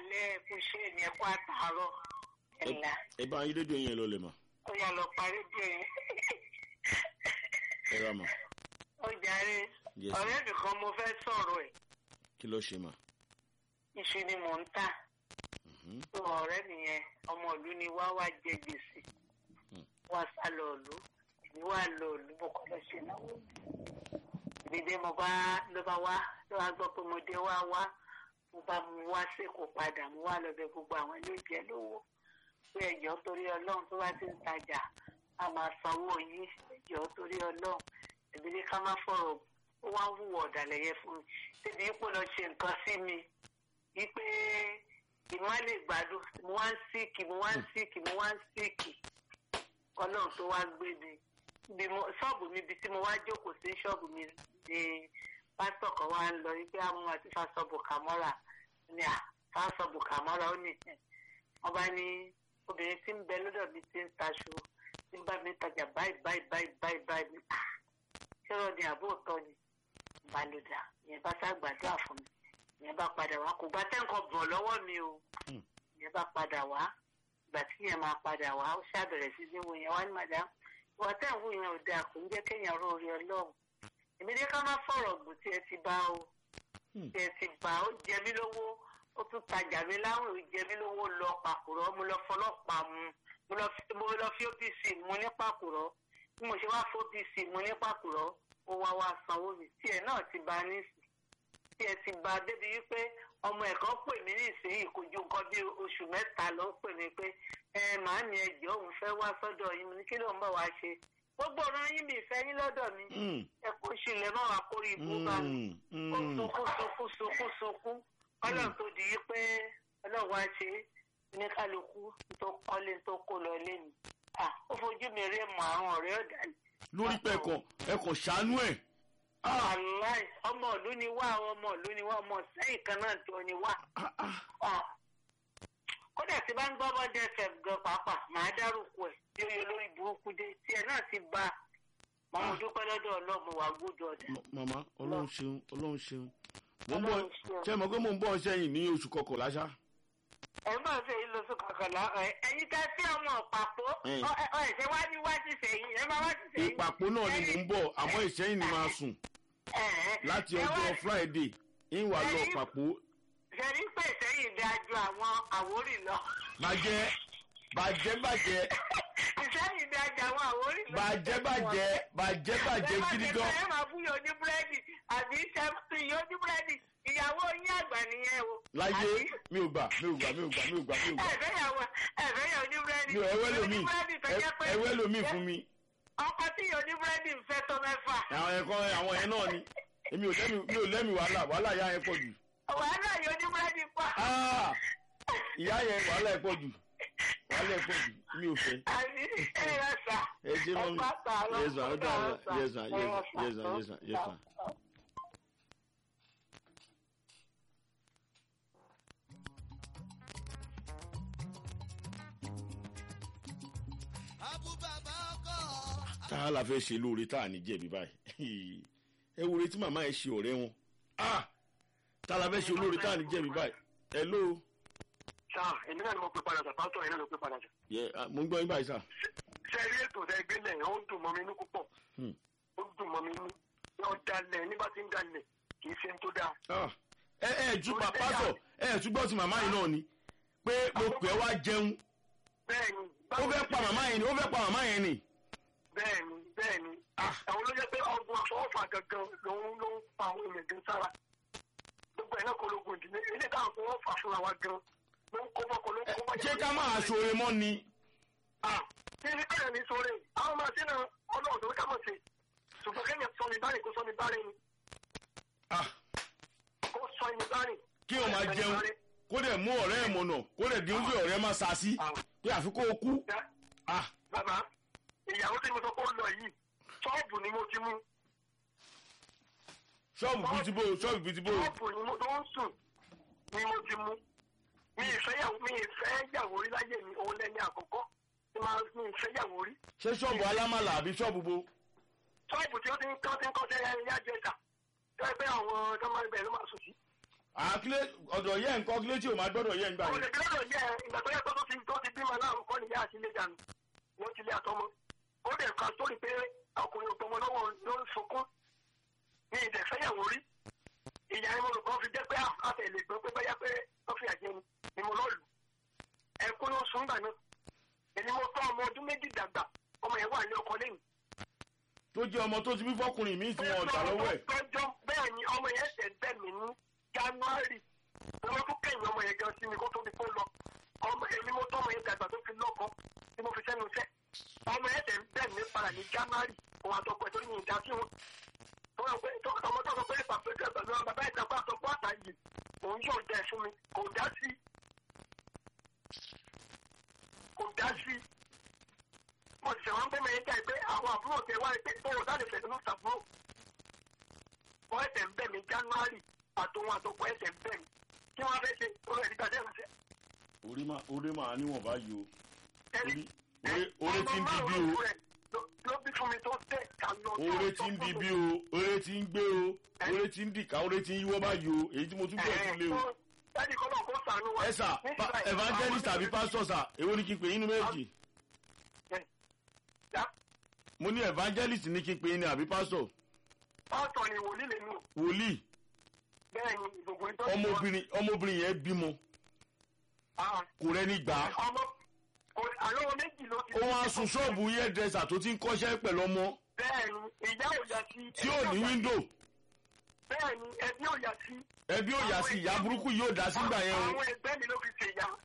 alẹ́ ẹ̀kú ṣé ní ẹ̀kú àtàárọ̀ ẹ̀là ẹ bá yín rédíò yẹn lọ lè mà ó yà lọ parí bí ẹ̀yìn. ẹ rà mà ó jàre Yes, ọ̀rẹ́ mi kan mo fẹ́ sọ̀rọ̀ ẹ̀ kí ló ṣe mà. iṣu ni mò ń tà Mhm. tó ọ̀rẹ́ mi yẹn ọmọ ìlú ni wá wá jẹ gbèsè Hmm. wá sá lọ ìlú èmi wá lọ ìlú mo kọ́ lọ ṣe náwó dídé mo bá ló bá wá ló wá gbọ́ pé mo dé wá wá mo bá mu wá sẹ́kọ̀ọ́ padà mo wá lọ bẹ gbogbo àwọn ilé ìjẹ́ lówó pé ẹ̀jọ́ torí ọlọ́run tó bá ti ń tajà a máa sanwó yín ẹ̀jọ́ torí ọlọ́run èmi ní ká má fọ̀rọ̀ ó wá ń hùwà ọ̀dàlẹ̀ yẹn fún mi síbi ipò lọ ṣe nǹkan sí mi wípé ìmọ̀ lè gbádùn mo wá ń síìkì mo wá ń síìkì mo wá ń síìkì ọlọ́run tó wá gbé mi bí mo ṣọ́ọ̀bù mi ibi tí mo wá jókòó sí ṣọ́ọ̀bù mi ni pásítọ̀ kan wá ń lọ wípé àwọn àti fásọ̀bù kàmọ́ra ní à fásọ̀bù kàmọ́ra ó ní ẹ̀ wọ́n bá ní obìnrin tí ń bẹ lọ́dọ̀ mi ti ń taṣọ tí ń bá mi tajà báyìí báyìí báyìí báyìí báyìí ní à ṣẹ́rọ̀ ni àbó òótọ́ ni balùdà ìyẹn bá sá gbàdúrà fún mi ìyẹn bá padà wá kò gbá tẹ́ǹkọ̀ bọ̀ lọ́wọ́ mi o Hmm. ìyẹn bá padà wá ìgbà tí yẹn máa padà wá ó ṣàbẹ̀rẹ̀ sí ní wo yẹn wá ní màdá ìwà tẹ́ǹkù yẹn ò dáa kò ń jẹ́ kéèyàn ró orí ọlọ́run èmi ní ká má fọ̀rọ̀ gbò tí ẹ ti bá o Hmm. tí ẹ ti bá ó jẹ mí lówó ó tún tajà mí láwọn ò jẹ mí lówó lọ pàkúrọ̀ mo lọ fọlọ́pàá mu mo lọ fi- mo lọ fi opc mu ní pàkúrọ̀ bí mo ṣe wá fi opc mu ní pàkúrọ̀ ó wá wá sanwó mi tí ẹ náà ti bá nísì tí ẹ ti bá débi wípé ọmọ ẹ̀kọ́ pè mí nísìnyí kò ju nǹkan bí oṣù mẹ́ta ló pè mí pé ẹ màá ní ẹjọ́ òun fẹ́ wá sọ́dọ̀ yín mo ní kí ló ń bọ̀ wá ṣe gbogbo ọ̀rọ̀ yín mi ìfẹ́ yín lọ́dọ̀ mi Mm. ẹ kó ṣílẹ̀ mọ́ wa kórè ibú bá mi Mm. ó Mm. sunkún sunkún sunkún sunkún ọlọ́run tó di yí pé ọlọ́run wá ṣe ní kálukú tó kọ́lé tó kó lọ lẹ́nu ó fojú mi rí mọ àwọn ọ̀rẹ́ ọ̀dà lórí pé ẹkàn ẹkàn ṣàánú ẹ. aláì ọmọ ìlú ni wá àwọn ọmọ ìlú ni wá ọmọ sẹ́yìn kan náà tó ni wá Ah, ah. Ah. kódà tí bá ń gbọ́ bọ́dẹ fẹ̀ gan pàápàá màá dárúkọ ẹ̀ tí ó yẹ lórí burúkú dé tí ẹ̀ náà ti bá a mọ̀ mo dúpẹ́ lọ́dọ̀ ọlọ́mọ wà gbọ́dọ̀ ọ̀dà M- màmá ọlọ́run ṣeun ọlọ́run ṣeun. mo ń bọ̀ Ọlọ́run ṣeun. ṣé mo gbé mo ń bọ̀ sẹ́yìn ní oṣù kọkànlá ṣá. ẹ̀ máa fẹ́ yín lóṣù kọkànlá ẹ̀ ẹ̀yin ká sí ọmọ ọ̀pàpọ̀ Eh. ọ̀ ẹ̀ ṣe wá ní wá sí sẹ́yìn ẹ̀ máa wá sí sẹ́yìn. ìpàpọ̀ náà ni mò ń bọ̀ àmọ́ ìṣẹ́yìn ni máa sùn láti ọjọ́ friday ń wà lọ pàpọ̀ ṣẹ̀rí pé sẹ́yìn dájú àwọn àwórì lọ. bàjẹ́ bàjẹ́ bàjẹ́ ìsẹ́yìn dájú àwọn àwórì lọ. bàjẹ́ bàjẹ́ bàjẹ́ bàjẹ́ gidi gan. ẹ máa fún yóò ní búrẹ́dì àbí sẹ́fún yóò ní búrẹ́dì ìyàwó yín àgbà nìyẹn o. láyé Àbí? mi ò gbà mi ò gbà mi ò gbà mi ò gbà mi ò gbà ẹ̀fẹ́ yàwó ẹ̀fẹ́ yóò ní búrẹ́dì. mi ò ẹwẹ́ lomi Yóò ní búrẹ́dì tó jẹ́ pé- ẹwẹ́ lomi fún mi ọkọ tí yóò ní búrẹ́dì ń fẹ́ tó mẹ́fà. àwọn ẹ̀kọ́ àwọn yẹn náà ni èmi ò lẹ́mi mi ò lẹ́mi wàhálà wàhálà ìyá yẹn pọ̀ jù wàhálà yóò ní búrẹ́dì pa. Ah! ìyá yẹn wàhálà ẹ̀ pọ̀ jù wàhálà ẹ̀ pọ̀ jù mi ò fẹ́. àbí ẹ yọ sà. ẹ jẹ́ mọ́ mi bá sà lọ. yes ma ó dà Ẹ sà. yes ma Ẹ yes yọ ma sà. yes ma yes ma yes ma. tá a la fẹ́ ṣe lóore tá a ní jẹ̀bi báyìí ẹ wo retí màmá ẹ ṣe ọ̀rẹ́ wọn Ah! tá a la fẹ́ ṣe lóore tá a ní jẹ̀bi báyìí hello sá èmi náà ni mo pe padà sá pásítọ̀ yẹn náà ló pe padà sá. yẹ ah, mo ń gbọ́ yín báyìí sà. ṣé ẹ rí ètò tẹ gbé lẹ̀ ó ń dùn mọ́ mi inú púpọ̀ Hmm. ó ń dùn mọ́ mi inú yóò dalẹ̀ nígbà tí ń dalẹ̀ kì í ṣe ń tó dáa. Ah, ẹ ẹ ju pàpàtọ̀ ẹ ẹ túbọ̀ sí màmá yìí náà ni pé mo pè é wá jẹun bẹ́ẹ̀ni ó fẹ́ pa màmá yẹn ni ó fẹ́ pa màmá yẹn ni. bẹ́ẹ̀ni bẹ́ẹ̀ni àwọn ló jẹ́ pé ọgbọ́n àfọwọ́fà gangan lòun ló ń pa àwọn èèyàn gan sára gbogbo ẹ̀ náà kọ́ lóògùn ìdílé ilé táwọn fọwọ́fà fúnra wa gan ló ń kó bọ́kọ ló ń Ẹ, kó bọ́kọ. ṣé ká máa ṣoore mọ́ ni. ṣé ní bẹ́ẹ̀ ni sóore àwọn máa ṣe náà ọlọ́run tó ká mọ̀ sí ṣùgbọ́n kẹ́yìn sọ ní bárìn kó sọ ní bárìn ni Ah, kó sọ ní bárìn. kí o máa jẹun kó dẹ̀ mú ọ̀rẹ́ ẹ̀ mọ̀nà kó dẹ̀ dín oúnjẹ ọ̀rẹ́ máa sa sí pé àfi kó o kú. Ah, bàbá ìyàwó tí mo sọ pé ó lọ yìí ṣọ́ọ̀bù ni mo ti mú ṣọ́ọ̀bù bíi ti bó ṣọ́ọ̀bù bíi ti bó. ṣọ́ọ̀bù ni mo tó ń sùn ni mo ti mú mi ìfẹ́ yàwó mi ìfẹ́ yàwó rí láyé mi òun lẹ́ni àkọ́kọ́ tí máa mi ìfẹ́ yàwó rí ṣé ṣọ́ọ̀bù alámàlà àbí ṣọ́ọ̀bù bo. ṣọ́ọ̀bù tí ó ti ń kọ́ ti ń kọ́ sí ẹni yá jẹta tó ẹgbẹ́ àwọn tó máa ń bẹ̀ ló máa sùn sí àkílé ọ̀dọ̀ yẹ nǹkan kílé tí o máa gbọ́dọ̀ yẹ nígbà kò yẹn. lè bí lọ́dọ̀ yẹ ìgbà tó yẹ kó tó ti tó ti bímọ náà kọ́ ni yá àti ilé dànù wọ́n ti lé àtọmọ ó dẹ̀ ka sórí pé ọkùnrin òtọmọ lọ́wọ́ ló ń sunkún ní ìdẹ̀ fẹ́yàwó rí ìyá ni mo rò kàn fi jẹ́ pé àfẹ́ lè gbọ́ pé báyà pé wọ́n fi àjẹni ni mo lọ́ọ̀lù ẹ̀kún ló sùn gbà náà èmi mo tọ́ ọmọ ọdún méjì dàgbà ọmọ yẹn wà ní ọkọ lẹ́yìn tó jẹ́ ọmọ tó ti bí fọkùnrin mi tí wọn ọ̀tà lọ́wọ́ ẹ̀. tọ́jọ́ bẹ́ẹ̀ ni ọmọ yẹn ṣẹ̀ bẹ́ẹ̀ mi ní january owó tó kẹ́yìn ọmọ yẹn gan sí mi kó tó di kó lọ ọmọ èmi mo tọ́ ọmọ yẹn dàgbà tó fi lọ́kọ tí mo fi sẹ́nu sẹ́ ọmọ yẹn ṣẹ̀ bẹ́ẹ̀ mi padà ní january òun àtọkọ ẹ̀ tó ní ìdá sí wọn. ọmọ tó sọ pé pàpẹ́ tẹ̀ pẹ̀lú ọmọ bàbá ìjàpá àtọkọ àtàyè òun yóò dẹ̀ fún mi kò dá sí kò dá sí mo sì wọ́n bẹ́ẹ̀ mẹ́rin jáde pé àwọn àbúrò tẹ wáyé pé ó wọ́n dáre fẹ̀sẹ̀ lọ́sà fún wọ́n ẹ̀sẹ̀ ń bẹ̀ mí january àtòun àtòkọ ẹ̀sẹ̀ ń bẹ̀ mí kí wọ́n fẹ́ ṣe ó rẹ̀ nígbà dẹ́rù sẹ́. orí máa orí máa níwọ̀n báyìí o ẹni orí orí ti ń di bí o ló bí fún mi tó tẹ̀ ká lọ. orí ti ń di bí o orí ti ń gbé o orí ti ń dìka orí ti ń yíwọ́ báyìí o èyí tí mo tún gbọ́ tún lé o. ẹni kọ́ náà kó sànú wa. ẹ sà pa- evangelist àbí pastor sà èwo ni kí n pè yín ní méjì mo ní evangelist ní kí n pè yín ní àbí pastor pásítọ̀ ni wòlíì lè nù wòlíì bẹ́ẹ̀ ni ìgbòho ìtọ́jú ọmọbìnrin ọmọbìnrin yẹn bímọ kò rẹ́ni gbà á ọmọ kò àlọ́ méjì ló ti. ó wá sun ṣọ́ọ̀bù hairdresser tó ti ń kọ́ṣẹ́ pẹ̀lú ọmọ bẹ́ẹ̀ ni ìyá ò yà sí. tí ò ní wíńdò bẹ́ẹ̀ ni ẹbí ò yà sí. ẹbí ò yá sí ìyá burúkú yóò dá sígbà yẹn o àwọn ẹgbẹ́ mi ló fi ṣe ìyá.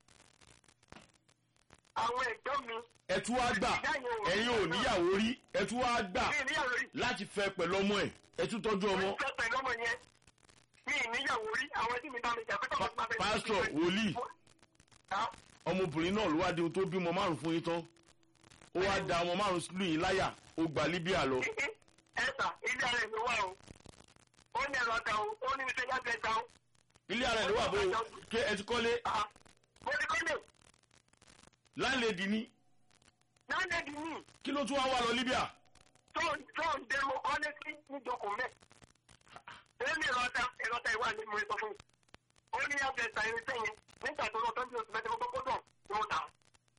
àwọn ẹ̀gbọ́n mi. ẹtú wá gbà ẹ̀yin ò níyàwó rí ẹtú wá gbà mi níyàwó rí. láti fẹ́ pẹ̀lú ọmọ ẹ̀ ẹtú tọ́jú ọmọ mo fẹ́ pẹ̀lú ọmọ yẹn. mi níyàwó rí àwọn ẹbí mi bá mi jà pé tọ́kọ tí máa bẹ̀rẹ̀ sí pásítọ̀ wòlíì Ah, ọmọbìnrin náà ló wá di ohun tó bímọ márùn fún yín tán ó wá da ọmọ márùn sílùú yìí láyà ó gba libya lọ ẹ̀sà ilé ara ẹ̀ ló wà o. ó ní ẹ̀rọ ọ̀gá o ó ní iṣẹ́ yàgbẹ́ gbà o. ilé ara ẹ̀ ló wà bó ké ẹ ti kọ́lé Ah, mo ti kọ́ lè láńlẹ́dì ní náà ní kí ló tún wá wá lọ libya tó tó ń dé mo kọ́ létí níjókòó mẹ́. èmi ìrọ̀ta ìrọ̀ta ìwà ni mo sọ fún mi. ó ní yàgbẹ́ ta irinṣẹ́ yẹn nígbà tó lọ tọ́jú oṣù mẹ́tẹ́ gbogbo dùn ni mo tà.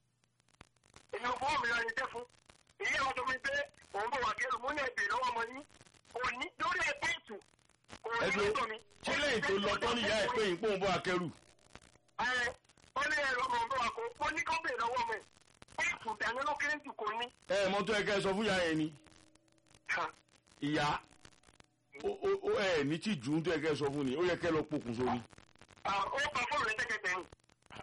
èmi ò fọwọ́ mi ra irinṣẹ́ fún. èyí àwọn tó mi pé òun bọ̀ wá kẹ́rù mo ní ẹ̀bẹ̀ lọ́wọ́ ọmọ yín. kò ní lórí ẹgbẹ́ ìtù. kò ní ẹgbẹ́ lọ́dọ̀ mi. ṣé lẹ́yìn tó lọ tán níyà ẹ̀ pé yín pòun bọ́ akẹ́rù ẹ ó ní ẹ̀rọ ọmọ ọmọ wa kò ó ní kọ́ bèèrè lọ́wọ́ mi. ìtù dání ló kéré jù kò ní. ẹ ẹ mọ́tò ẹ kẹ́ ẹ sọ fún ìyá yẹn ni ìyá ó ó ó ẹ ní tí jù ú tó ẹ kẹ́ ẹ sọ fún ni ó yẹ kẹ́ ẹ lọ pokùnso ni ó kọ fóònù rẹ̀ tẹ́kẹ̀tẹ̀ ni.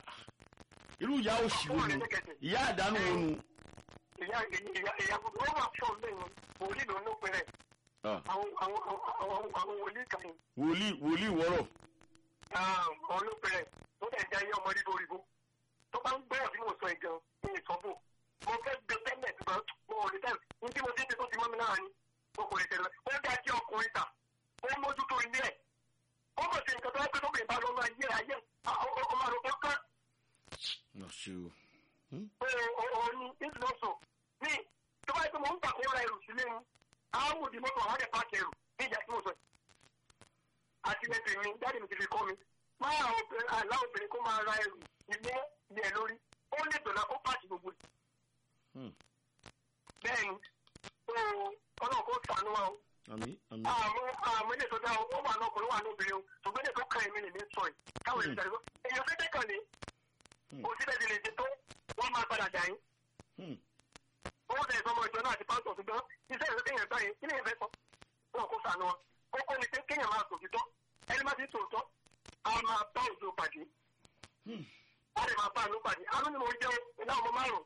irú ìyá òṣì wo nu ìyá àdánù wo nu ìyá ìyá ìyá gbogbo ó wà fún ọ̀gbẹ́ yẹn wòlíì ló ń ló pẹ́rẹ́ Ah, àwọn àwọn àwọn àwọn wòlíì kan yìí wòlíì wòlíì wọ́rọ̀ àwọn ló pẹ́rẹ́ ó dẹ̀ jẹ́ ayé ọmọdé lórí bó tó bá ń gbẹ́rọ̀ tí mo sọ ìgan ní ìsọ́bù mo fẹ́ gbé tẹ́lẹ̀ tó bá mo ò lè tẹ́lẹ̀ ní tí mo dé tó ti mọ́ mi náà ni mo kò lè tẹ́lẹ̀ ó dá kí ọkùnrin ta ó mójútó ilé ẹ̀ ó kò sí nǹkan tó wá pé tó bèèrè bá lọ́nà ayé ayé ọmọ àròkọ kan náà ṣe o òun ní ìdúrósò ní tó bá yẹ pé mo ń pàkó ra ẹrù sílé ni àwọn òdì mọ́tò àwọn àdẹ̀ pàkì ẹrù ní ìjà tí mo sọ yìí. àti lẹ́sẹ̀ mi dáàdì mi ti fi kọ́ mi máa àlá obìnrin kó máa ra ẹrù ilé ilé ẹ lórí ó lè dọ̀là ó pàṣẹ gbogbo yìí. Hmm. bẹ́ẹ̀ ni ọlọ́run kó sànú wa o àmì àmì àmọ́ àmọ́ ilé tó dá o ó wà lọ́kùnrin wà lóbìnrin o ṣùgbọ́n ilé tó kàn èmi lè ní sọ yìí káwọn èèyàn tẹ̀lé èèyàn fẹ́ tẹ̀kàn ní Hmm. kò síbẹ̀ ti lè ṣe tó wọ́n máa padà dà yín Hmm. owó tẹ̀ sọmọ ìjọ náà àti pásítọ̀ ṣùgbọ́n iṣẹ́ ìwé kéèyàn gbá yẹn kí ni ìfẹ́ sọ wọn kò sànù wọn kókó ni pé kéèyàn máa tòótọ́ ẹni má ti tòótọ́ a máa bá òjò pàdé Hmm. a lè máa bá àánú pàdé àánú ni mo jẹ́ iná ọmọ márùn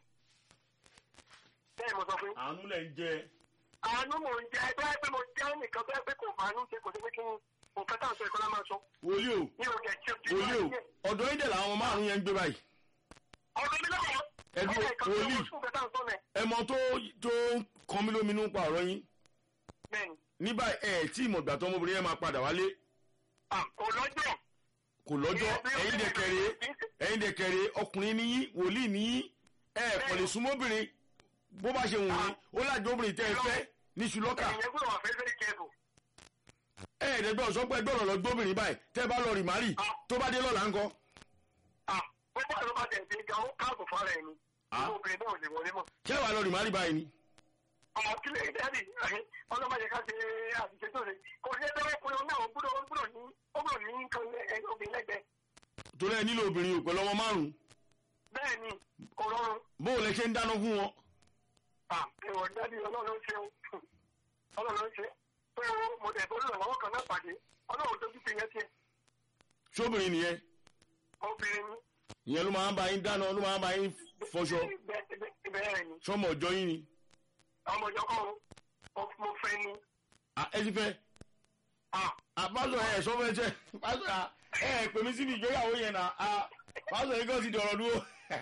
bẹ́ẹ̀ mo sọ fún yín àánú lẹ̀ ń jẹ àánú mo ń jẹ́ ẹgbẹ́ pé mo jẹ́ nìkan tó yẹ pé kò fàánú ṣe kò sí pé kí ni nǹkan tá à ń sọ ìkọlá máa sọ wòlíì o ní òkè tí o ti wòlíì o ọ̀dọ̀ yín dẹ̀ làwọn ọmọ márùn yẹn ń gbé báyìí ọ̀dọ́ mi lọ́wọ́ ẹbí wòlíì ẹ mọ tó tó kan mí lóminú pa ọ̀rọ̀ yín bẹ́ẹ̀ni ní báyìí ẹ tí ìmọ̀gbà tó ọmọbìnrin yẹn máa padà wálé kò lọ́jọ́ kò lọ́jọ́ ẹ̀yin dẹ̀ kẹrẹ ẹ̀yin dẹ̀ kẹrẹ ọkùnrin níyí wòlíì níyí ẹ kò lè súnmọ́bìnrin bó bá ṣe wù yín ó lájọ obìnrin tẹ́ ẹ fẹ́ ní ṣùlọ́kà ẹ̀yìn ẹgbẹ́ wà fẹ́ very careful ẹ ẹ̀ẹ́dẹ́gbẹ́ sọ pé gbọ́dọ̀ lọ gbóbìnrin báyìí tẹ́ bá lọ rì márì tó bá dé lọ́la ńkọ́. ah ó bá ló bá tẹ̀ sí gan ó káàbọ̀ fara ẹ̀ ni àwọn obìnrin náà ò lè wọlé mọ́. ṣé wàá lọ rì márì báyìí ni. àwọn kílẹ̀ dẹ́rì ọlọ́mọdé ká ṣe àṣìṣe tó ṣe kò sí ẹgbẹ́ ọkùnrin náà ó gbúdọ̀ ó gbúdọ̀ ní ó gbúdọ̀ ní nǹkan ẹ- obìnrin lẹ́gbẹ̀ẹ́ torí ẹ nílò obìnrin ò pẹ̀lú ọmọ márùn-ún bẹ́ẹ̀ ni kò rọrùn bó o lè ṣe ń dáná fún wọn. ah ẹ̀wọ̀n dẹ́rì ọlọ́run ṣe o ọlọ́run ṣe pé o mo dẹ̀ bọ́ lọ́wọ́ kan náà pàdé ọlọ́run tó ti fi yẹn tiẹ̀ sóbìnrin nìyẹn obìnrin ni ìyẹn ló máa ń bá yín dáná ló máa ń bá yín fọṣọ bẹ́ẹ̀ bẹ́ẹ̀- bẹ́ẹ̀ ni sọmọ ọjọ́ yín ni. ọmọ ìjọ kan o mo fẹ́ ni Ah, ẹ ti fẹ́ ah àpásọ ẹ sọ fẹ́ jẹ pásọ ẹ ẹ pè mí síbi ìgbéyàwó yẹn na pásọ yìí kàn ti dọ̀rọ̀ dúró.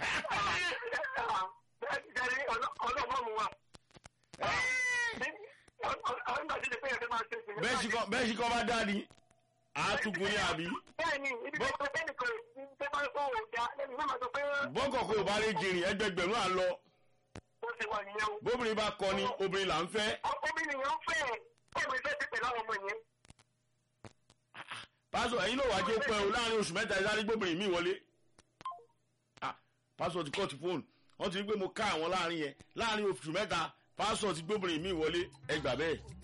bẹ́ẹ̀ ọlọ́mọ mu wa. àwọn ìgbà tí ìdè pé ẹ̀fẹ́ máa ṣe ìsìn. bẹ́ẹ̀ sì kọ́ bẹ́ẹ̀ sì kọ́ bá dá ni àátùkù ní àbí. bẹ́ẹ̀ni ibi tó ṣe bẹ́ẹ̀ni kò ṣe bá kó o da lẹ́nu náà máa sọ pé bọ́kọ̀ kò bá lè jìnrìn ẹgbẹgbẹ̀rún à ń lọ ó ti wà nìyẹn o. bóbìnrin bá kọ ni obìnrin là ń fẹ́. obìnrin yẹn ń fẹ́ ẹ̀ ọmọ ìfẹ́ ti pẹ̀lú àwọn ọmọ yẹn. pásọ ẹ̀yin náà wàá jẹ́ pẹ́ o láàrin oṣù mẹ́ta ìsáré gbóbìnrin mi wọlé. Ah, pásọ ti kọ́ ti fóònù wọ́n ti rí pé mo ká àwọn láàrin yẹn láàrin oṣù mẹ́ta pásọ ti gbóbìnrin mi wọlé ẹ gbà bẹ́ẹ̀.